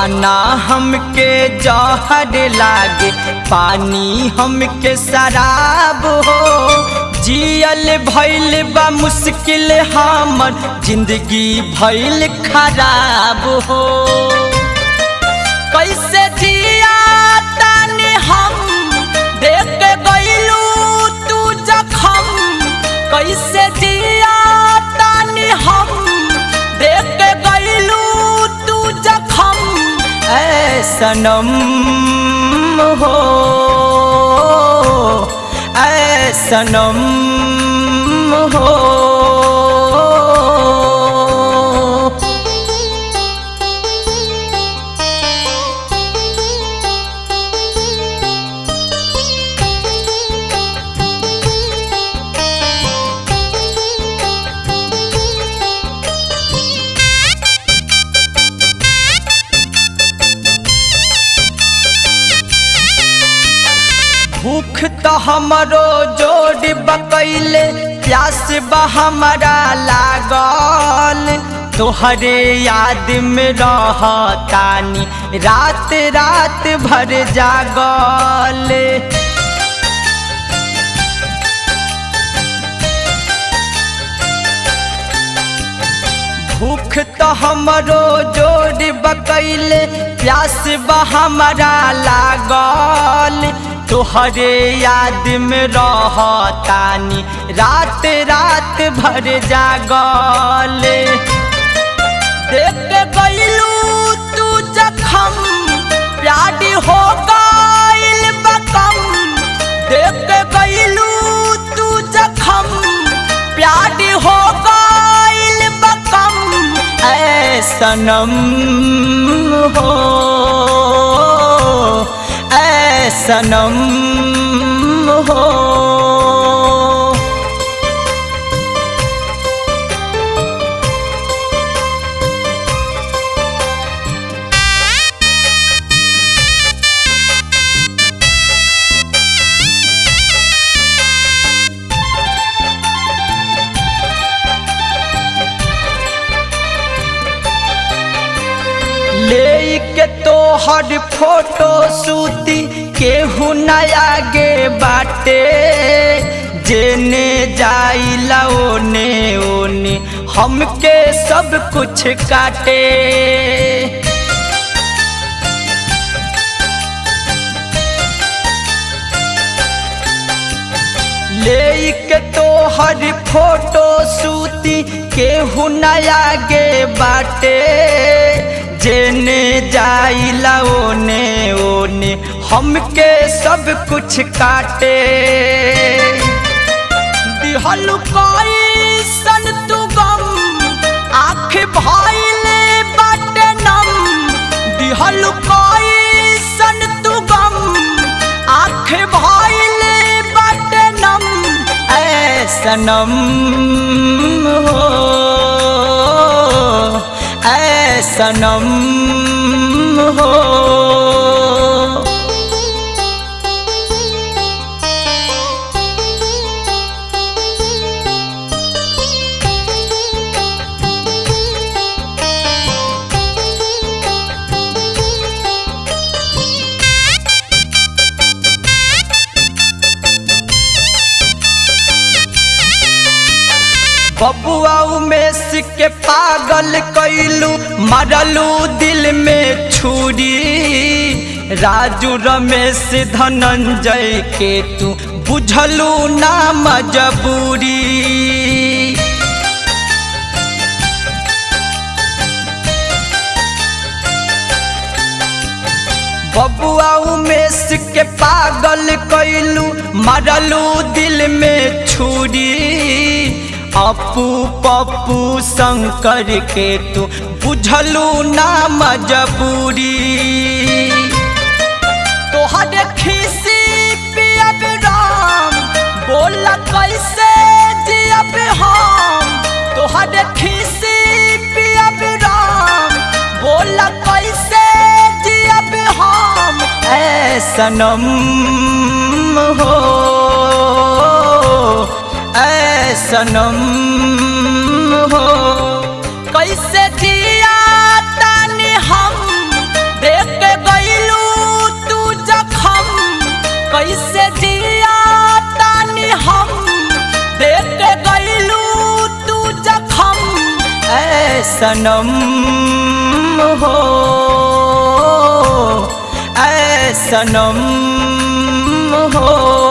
खाना हमके जहर लागे पानी हमके शराब हो जियल भइल बा मुश्किल हमर जिंदगी भइल खराब हो कैसे जिया तानी हम देख के गइलू तू जखम कैसे जिया तानी हम देख के गइलू तू जखम ऐ सनम हो ऐ सनम हो भूख तो हमरो जोड़ बकैले प्यास बा हमारा लागल तोहरे याद में रहतानी रात रात भर जागल भूख तो हमरो जोड़ बकैले प्यास बा हमारा लागल तोहरे याद में रहतानी रात रात भर जागल देख के गइलू तू जखम प्यार हो गइल बकम देख के गइलू तू जखम प्यार हो गइल बकम ऐ सनम हो ऐ सनम हो ले के तोहर फोटो सूती केहू न आगे बाटे जेने जाइला ओने ओने हमके सब कुछ काटे ले के तोहर फोटो सूती केहू न आगे बाटे जेने जाइला ओने ओने हमके सब कुछ काटे दिहल सन तू गम आँख भइले बाटे नम दिहल सन तू गम आँख भइले बाटे नम ऐ सनम हो ऐ सनम हो बबुआ उमेश के पागल कैलू मरलू दिल में छुरी राजू रमेश धनंजय के तू बुझलू ना मजबूरी बबुआ उमेश के पागल कैलू मरलू दिल में छुरी अपू पप्पू शंकर के तू बुझलू ना मजबूरी तोहरे खीसी पियब राम बोला कैसे जियब हम तोहरे खीसी पियब राम बोला कैसे जियब हम ऐ सनम हो ऐ सनम हो कैसे जिया तानी हम सनम हो ऐ सनम हो